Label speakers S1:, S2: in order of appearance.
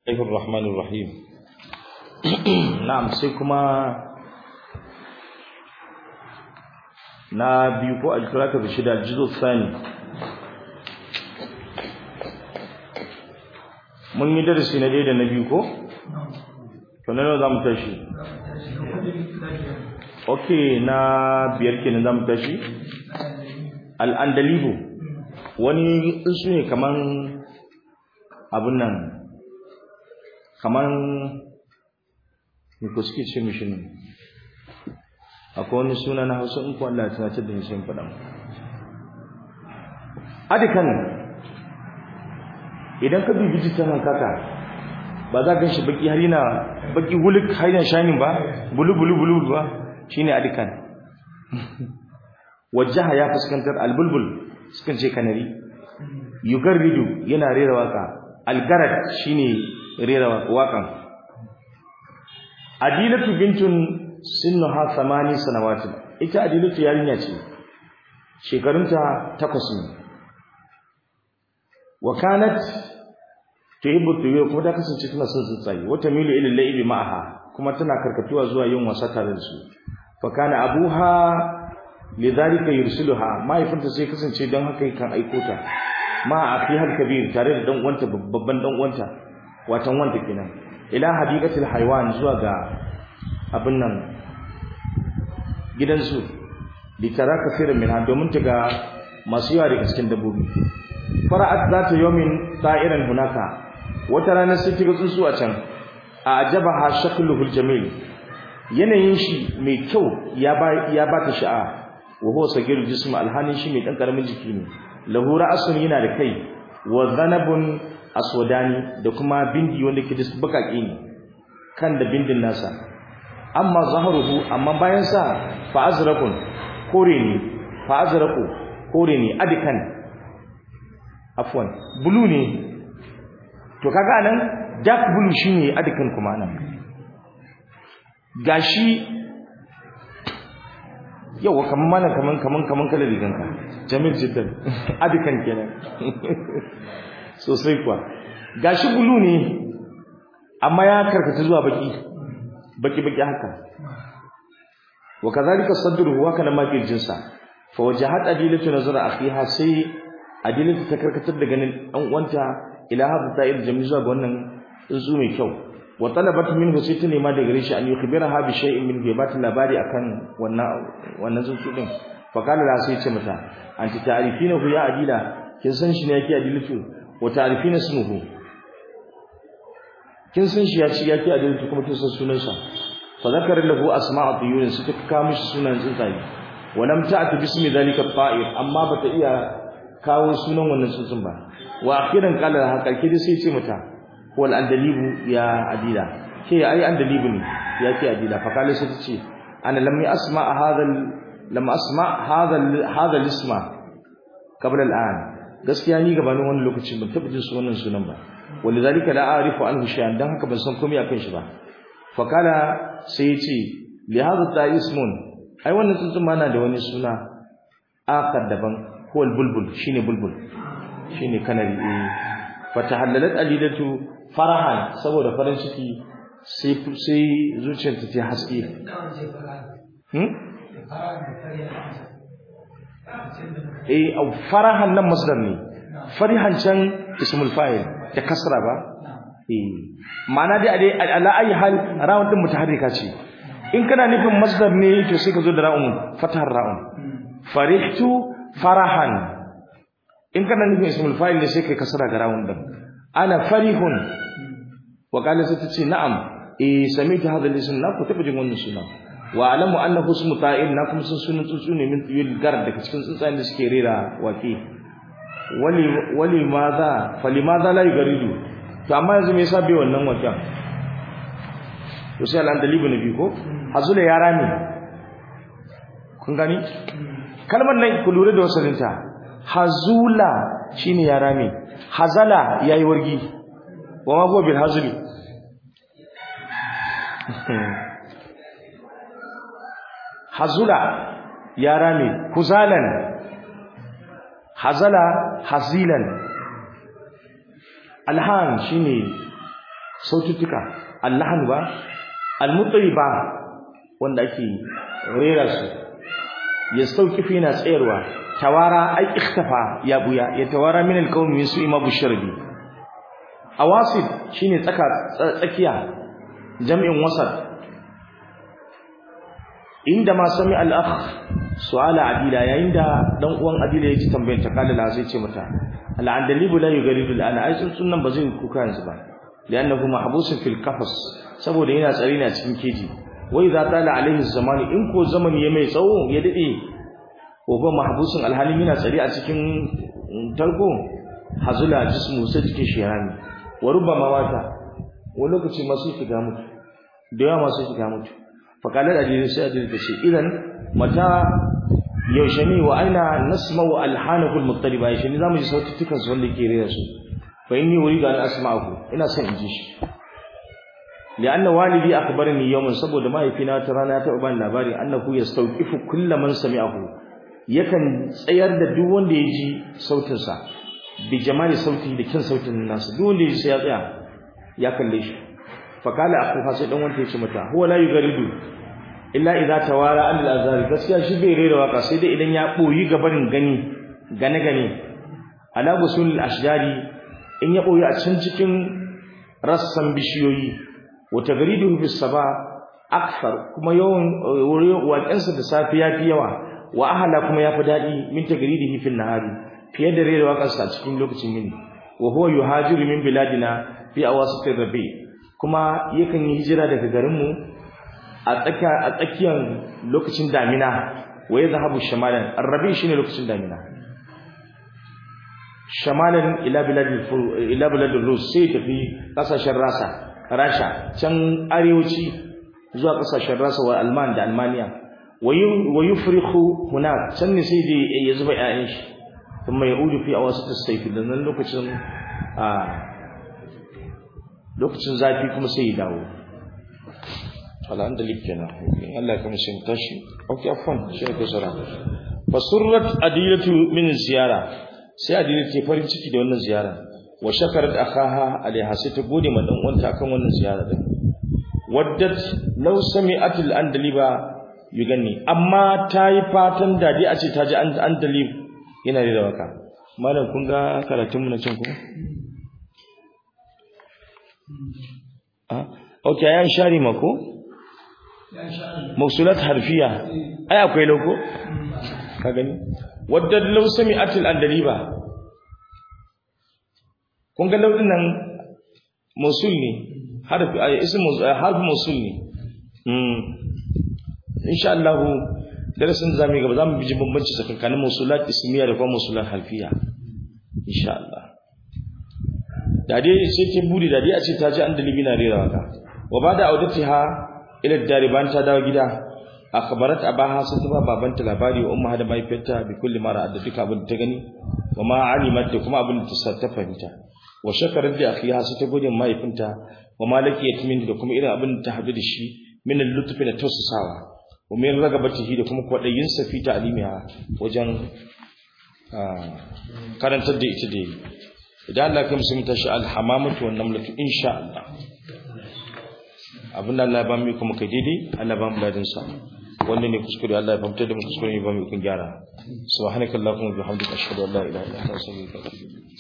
S1: الله الرحمن الرحيم نعم sai kuma na biyu ko alkirata da shida jizo sani mun yi darasi na da na biyu ko? to na za mu tashi ok na biyar kenan za mu tashi al'andalibu wani su ne kaman abun nan kaman me ko suke ce mishi ne akwai wani suna na hausa in kuwa Allah ya tunatar da ni sai faɗa adikan idan ka dubi jikin hankaka ba za ka gan shi baki har yana baki wulik har yana shining ba bulu bulu bulu ba shine adikan wajaha ya fuskantar albulbul sukan ce kanari yugarridu yana rera waka algarad shine rera wakan adilatu bintun sinnuha thamani sanawatin ita adilatu yarinya ce shekarunta takwas ne wa kanat tuhibbu tuyur kuma ta kasance tana son tsuntsaye wata milu ila laibi ma'aha kuma tana karkatuwa zuwa yin wasa tare da su fa kana abuha lidhalika yursiluha mahaifinta sai kasance don haka kan aiko ta ma a fi har kabir tare da dan uwanta babban dan uwanta watan wanta kenan ila hadiqatil haywan zuwa ga abin nan gidansu litara kafirin min domin ta ga masu yawa daga cikin dabbobi fara'at zata yawmin ta'iran hunaka wata rana sai ta ga tsuntsu a can a ajabaha shakluhul jamil yanayin shi mai kyau ya ba ya ba ta sha'a wa huwa sagirul jism alhanin shi mai dan karamin jiki ne lahu ra'sun yana da kai wa zanabun aswadani da kuma bindi wanda ke da bakaki ne kan da bindin nasa amma zahruhu amma bayan sa fa azraqun kore ne fa azraqu kore ne adikan afwan bulu ne to kaga nan dark blue shine adikan kuma nan gashi yawa kaman malam kaman kaman kaman kala riganka jamil jiddan adikan kenan sosai kuwa gashi bulu ne amma ya karkata zuwa baki baki baki haka wa kadhalika sadruhu wa kana makil sa fa wajahat adilatu nazara akhiha sai adilatu ta karkatar da ganin dan uwanta ila hadu ta'ir jamil zuwa ga wannan tsuntsu mai kyau wa talabat minhu sai ta nema da gare shi an yukhbiraha bi shay'in min ghibati labari akan wannan wannan tsuntsu din fa kana la sai ce mata anti ta'rifina hu ya adila kin san shi ne yake adilatu wa ta'rifina ismuhu kin san shi ya ci yake adilatu kuma kin san sunan sa fa zakara lahu asma'a tuyun sai ta kawo mishi sunan tsuntsaye wa lam ta'ti bismi dhalika ta'ir amma bata iya kawo sunan wannan tsuntsun ba wa akhiran qala ha kalke sai ce mata wal andalibu ya adila ke ai andalibu ne ya ke adila fa kale sai ce ana lam asma hadha lam asma hadha hadha isma qabla al'an gaskiya ni gabanin wani lokaci ban taba jin sunan sunan ba walidhalika la a'rifu anhu shay'an dan haka ban san komai akan shi ba fa kala sai ce li hadha ta'ismun ai wannan tsuntsun ma na da wani suna akar daban huwal bulbul shine bulbul shine kanari eh fatahallalat alidatu farahan saboda farin ciki sai sai zuciyarta ta haske hmm eh au farahan nan masdar ne farihan can ismul fa'il da kasra ba eh ma'ana dai dai ala ayi hal ra'un din mutaharrika ce in kana nufin masdar ne to sai ka zo da ra'un fatahar ra'un farihtu farahan in kana nufin ismul fa'il ne sai kai kasra ga ra'un din ana farihun wa qala sai tace na'am eh sami'tu hadha al-ism na ku taba jin wannan suna wa alamu annahu ismu ta'il na kuma sun sunan tsuntsu ne min tuyul gar daga cikin tsuntsayen da suke rera wake wali wali madha fali madha la yugaridu to amma yanzu me yasa bai wannan waken to sai al-andalibu nabi ko hazula yara ne kun gani kalmar nan ku lura da wasalinta hazula shine yara ne hazala yayi wargi wa ma huwa bil hazli hazula yara ne huzalan hazala hazilan alhan shine saututtuka allahan ba almutriba wanda ake rera su ya sauki fi na tsayarwa tawara ai ikhtafa ya buya ya tawara min alqawmi min su'i ma busharbi awasid shine tsaka tsakiya jam'in wasat inda ma sami al-akh su'ala adila yayin da dan uwan adila yake tambayar ta kala la sai ce mata al-andalibu la yugaridu al-ana ai sun nan ba zai kuka yanzu ba li'annahu mahbusun fil qafas saboda yana tsare ne a cikin keji wa idza tala alaihi zamani in ko zamani ya mai tsawo ya dade ko ba mahbusun alhalin yana tsare a cikin tarko hazula jismu sai cikin shirani wa rubbama wata wani lokaci masu shiga mutu da yawa masu shiga mutu fakalar adili sai adili ta ce idan mata yaushe ne wa aina nasma'u alhanakul muttaliba yaushe ne zamu ji sautukan su wanda ke rera su fa inni uridu an asma'ahu ina son in ji shi li'anna walidi akhbarani yawman saboda mahaifina ta rana ta ban labari annahu yastawqifu kull man sami'ahu yakan tsayar da duk wanda ya ji sautin sa bi jamali sauti da kin sautin nasu duk wanda ya ji sai ya tsaya ya kalle shi fa kala akhuha sai dan wanda ya ce mata huwa la yugaridu illa idza tawara an al-azhar gaskiya shi bai rera waka sai dai idan ya boyi gabarin gani gane gane ala gusul al-ashjari in ya boyi a can cikin rassan bishiyoyi wa tagriduhu bis saba akthar kuma yawan waƙensa da safi yafi yawa wa ahla kuma yafi dadi min tagridihi fil nahari fiye da rera waƙarsa a cikin lokacin yini wa huwa yuhajiru min biladina fi awasitir rabi kuma yakan yi hijira daga garinmu a tsakiya a tsakiyar lokacin damina wa yadhhabu shamalan arrabi shine lokacin damina shamalan ila biladil ila biladil rus sai tafi kasashen rasa rasha can arewaci zuwa kasashen rasa wa alman da almaniya wa yufrihu hunak can ne sai dai ya zuba ƴaƴan shi kuma ya udu fi awasat as-sayf da nan lokacin a lokacin zafi kuma sai ya dawo alhamdulillah kenan Allah ya kuma shin tashi okay afwan shi ne kusura fasurrat adilatu min ziyara sai adilatu ke farin ciki da wannan ziyara wa shakarat akaha alaiha sai ta gode ma dan uwanta akan wannan ziyara din waddat law sami'at al-andaliba yuganni amma ta yi fatan da dai a ce ta ji andalib yana da waka malam kun ga karatun mu na cin ku ah okay ayan shari mako mausulat harfiya ai akwai lauko ka gani wadda law sami'atil andaliba kun ga laudin nan mausul ne harfi ai ism harfi mausul ne mm insha Allah darasin zamu gaba zamu biji bambanci tsakanin mausulat ismiya da kuma mausulat harfiya insha Allah da dai sai ke buri da dai a ce ta ji andalibi na rera waka wa bada audatiha ila dariban ta dawo gida akhbarat abaha sun ta babanta labari wa umma da mahaifiyarta bi kulli mara da duka abin da ta gani wa ma alimat da kuma abin da ta fahimta wa shakarat da akhiha sai ta gode mahaifinta wa malaki yatmin da kuma irin abin da ta hadu da shi min al-lutfi da tausasawa wa min ragabatihi da kuma kwadayin sa fi ta'limiha wajen karantar da ita da idan Allah ya kamsa mu tashi al-hamamatu wan namlatu insha Allah abin da Allah ya ba mu kuma kai daidai Allah ya ba mu ladin sa wanda ne kuskure Allah ya famtar da mu kuskure ne ba mu kun gyara subhanakallahumma wa bihamdika ashhadu an la ilaha illa anta astaghfiruka wa atubu